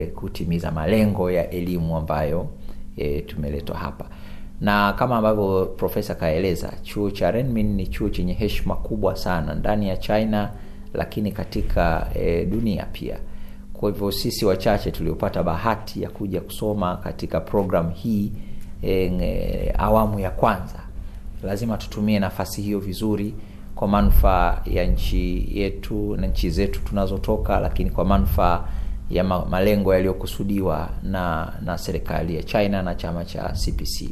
kutimiza malengo ya elimu ambayo e, tumeletwa hapa na kama ambavyo profesa kaeleza chuo cha renmin ni chuo chenye heshima kubwa sana ndani ya china lakini katika e, dunia pia kwa hivyo sisi wachache tuliopata bahati ya kuja kusoma katika program hii e, e, awamu ya kwanza lazima tutumie nafasi hiyo vizuri kwa manufaa ya nchi yetu na nchi zetu tunazotoka lakini kwa manufaa ya ma- malengo yaliyokusudiwa na na serikali ya china na chama cha cpc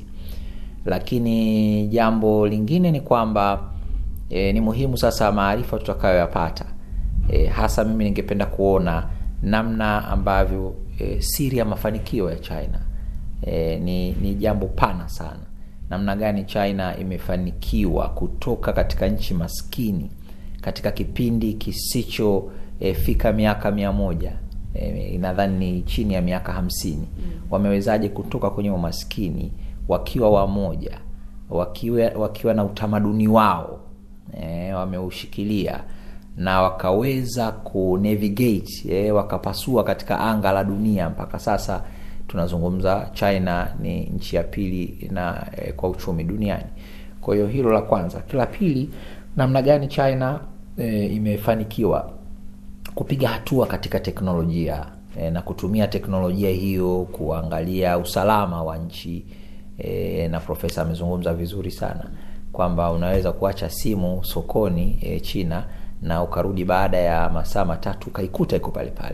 lakini jambo lingine ni kwamba e, ni muhimu sasa maarifa tutakayoyapata e, hasa mimi ningependa kuona namna ambavyo e, siri ya mafanikio ya china e, ni, ni jambo pana sana namna gani china imefanikiwa kutoka katika nchi maskini katika kipindi kisichofika e, miaka mia moja e, nadhani ni chini ya miaka hamsini wamewezaje kutoka kwenye umaskini wakiwa wamoja wakiwa, wakiwa na utamaduni wao e, wameushikilia na wakaweza kunavigate e, wakapasua katika anga la dunia mpaka sasa tunazungumza china ni nchi ya pili na e, kwa uchumi duniani kwa hiyo hilo la kwanza la pili namna gani china e, imefanikiwa kupiga hatua katika teknolojia e, na kutumia teknolojia hiyo kuangalia usalama wa nchi e, na profesa amezungumza vizuri sana kwamba unaweza kuacha simu sokoni e, china na ukarudi baada ya masaa matatu ukaikuta iko pale pale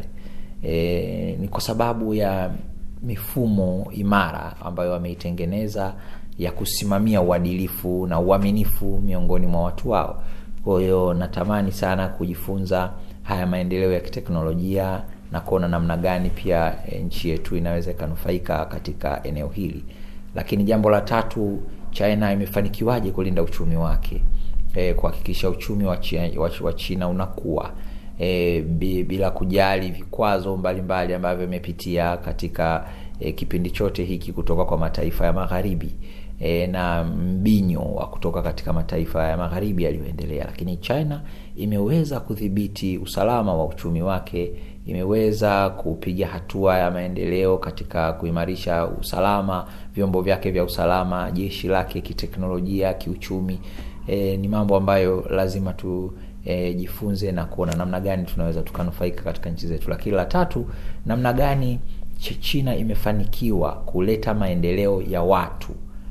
e, ni kwa sababu ya mifumo imara ambayo wameitengeneza ya kusimamia uadilifu na uaminifu miongoni mwa watu wao kwa hiyo natamani sana kujifunza haya maendeleo ya kiteknolojia na kuona namna gani pia e, nchi yetu inaweza ikanufaika katika eneo hili lakini jambo la tatu china imefanikiwaje kulinda uchumi wake e, kuhakikisha uchumi wa china, wa, wa china unakuwa e, bila kujali vikwazo mbalimbali ambavyo imepitia katika e, kipindi chote hiki kutoka kwa mataifa ya magharibi e, na mbinyo wa kutoka katika mataifa ya magharibi yaliyoendelea lakini china imeweza kudhibiti usalama wa uchumi wake imeweza kupiga hatua ya maendeleo katika kuimarisha usalama vyombo vyake vya usalama jeshi lake kiteknolojia kiuchumi e, ni mambo ambayo lazima tu e, jifunze na kuona namna gani tunaweza tukanufaika katika nchi zetu lakini la tatu namna gani china imefanikiwa kuleta maendeleo ya watu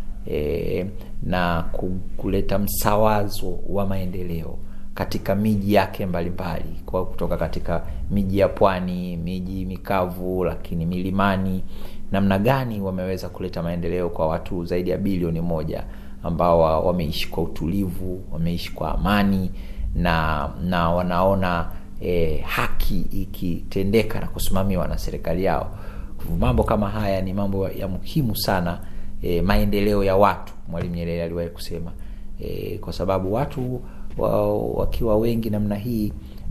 e, na kuleta msawazo wa maendeleo katika miji yake mbalimbali mbali. kwa kutoka katika miji ya pwani miji mikavu lakini milimani namna gani wameweza kuleta maendeleo kwa watu zaidi ya bilioni moja ambao wameishi kwa utulivu wameishi kwa amani na na wanaona e, haki ikitendeka na kusimamiwa na serikali yao mambo kama haya ni mambo ya muhimu sana e, maendeleo ya watu mwalimu nyerere aliwahi kusema e, kwa sababu watu wa, wakiwa wengi namna hii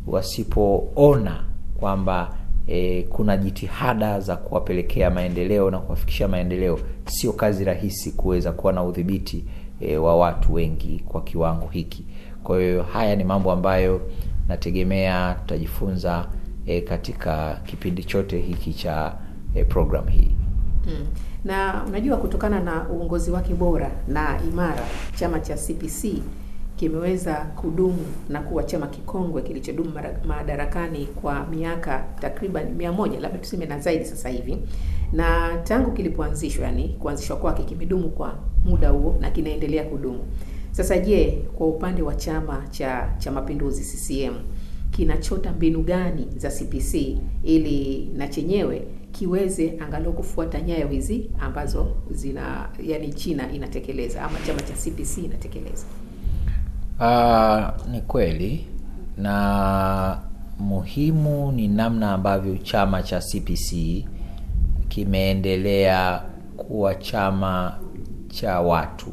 wasipoona kwamba e, kuna jitihada za kuwapelekea maendeleo na kuwafikisha maendeleo sio kazi rahisi kuweza kuwa na udhibiti e, wa watu wengi kwa kiwango hiki kwa hiyo haya ni mambo ambayo nategemea tutajifunza e, katika kipindi chote hiki cha e, program hii mm. na unajua kutokana na uongozi wake bora na imara chama cha cpc kimeweza kudumu na kuwa chama kikongwe kilichodumu madarakani kwa miaka takriban mia moja labda tuseme na zaidi sasa hivi na tangu kilipoanzishwa yani kuanzishwa kwake kimedumu kwa muda huo na kinaendelea kudumu sasa je kwa upande wa chama cha cha mapinduzi ccm kinachota mbinu gani za cpc ili na chenyewe kiweze angalau kufuata nyayo hizi ambazo zina yani china inatekeleza ama chama cha cpc inatekeleza Uh, ni kweli na muhimu ni namna ambavyo chama cha cpc kimeendelea kuwa chama cha watu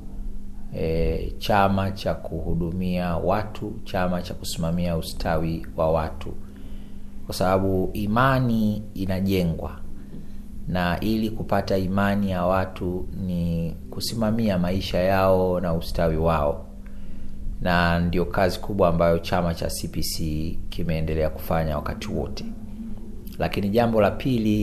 e, chama cha kuhudumia watu chama cha kusimamia ustawi wa watu kwa sababu imani inajengwa na ili kupata imani ya watu ni kusimamia maisha yao na ustawi wao na ndio kazi kubwa ambayo chama cha cpc kimeendelea kufanya wakati wote lakini jambo la pili